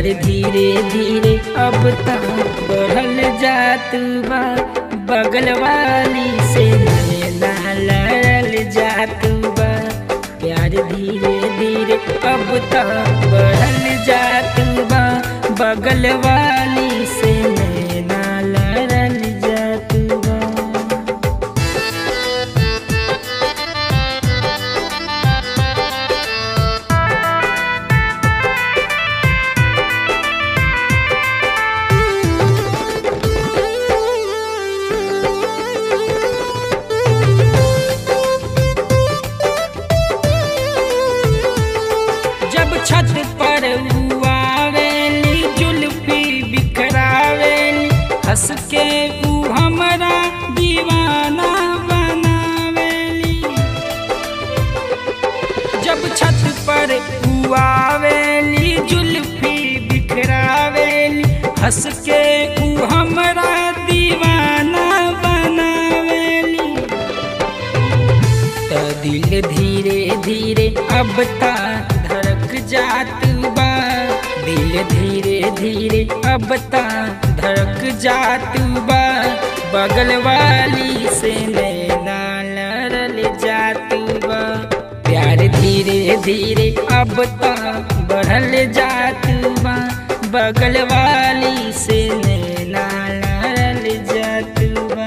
प्यार धीरे धीरे अब तक बढ़ल जात बा बगल वाली से नैना लड़ल जात बा प्यार धीरे धीरे अब तक बढ़ल जात बा बगल वाली से नैना लड़ल जात बा जब छत पर आवेली जुल्फी बिखरावेली हंस के ऊ हमरा दीवाना बनावेली जब छत पर आवेली जुल्फी बिखरावेली हंस के ऊ हमरा दीवाना बनावेली त दिल धीरे धीरे अब ता धड़क जात बा दिल धीरे धीरे अब ता धड़क जात बा बगल वाली से नैना लड़ल जात बा प्यार धीरे धीरे अब ता बढ़ल जात बा बगल वाली से नैना लड़ल जात बा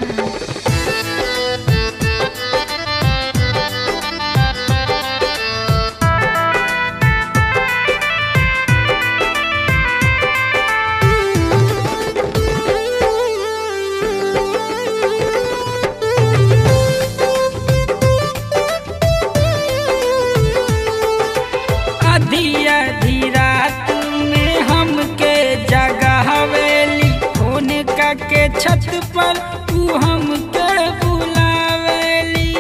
आधी आधी रात में हमके जगावेली फोन के छत पर तू हमके बुलावेली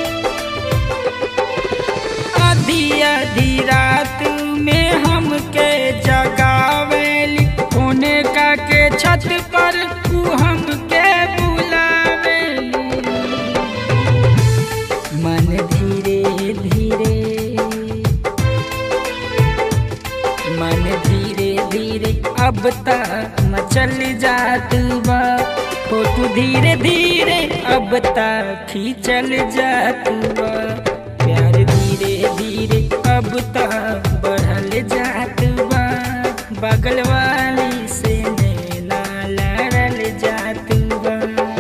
आधी आधी रात में हमके जगावेली फोन के छत पर तू हमके बुलावेली मन धीरे धीरे मन धीरे धीरे अब तक मचल जात बा फोटो धीरे धीरे अब तक खींचल जात बा प्यार धीरे धीरे अब तक बढ़ल जात बा बगल वाली से नैना लड़ल जात बा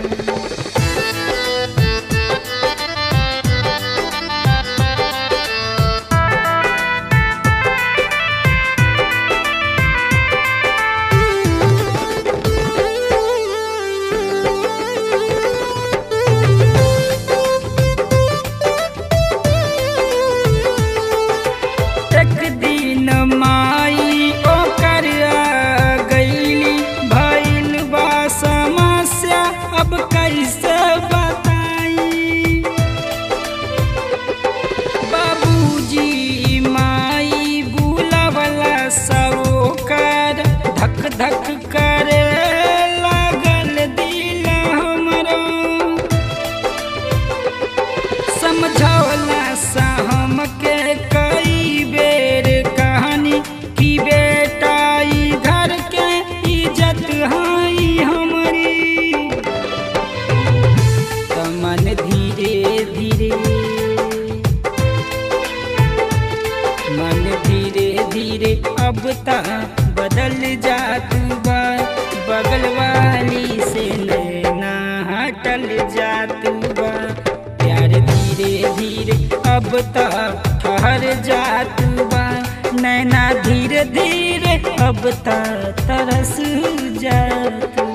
एक दिन माई ओकर आ गईली भइल बा समस्या अब कैसे बताई बाबूजी माई बुलावला सरोकर धक धक करे लागल दिल हमरो समझौला सा हमके कई बेर कहानी कि बेटा ई घर के इज्जत हाई हमारी त मन धीरे धीरे मन धीरे धीरे अब ता बदल जात बा बगल वाली से नैना हटल जात बा प्यार धीरे धीरे अब ता ठहर जात बा नैना धीरे धीरे अब ता तरस जात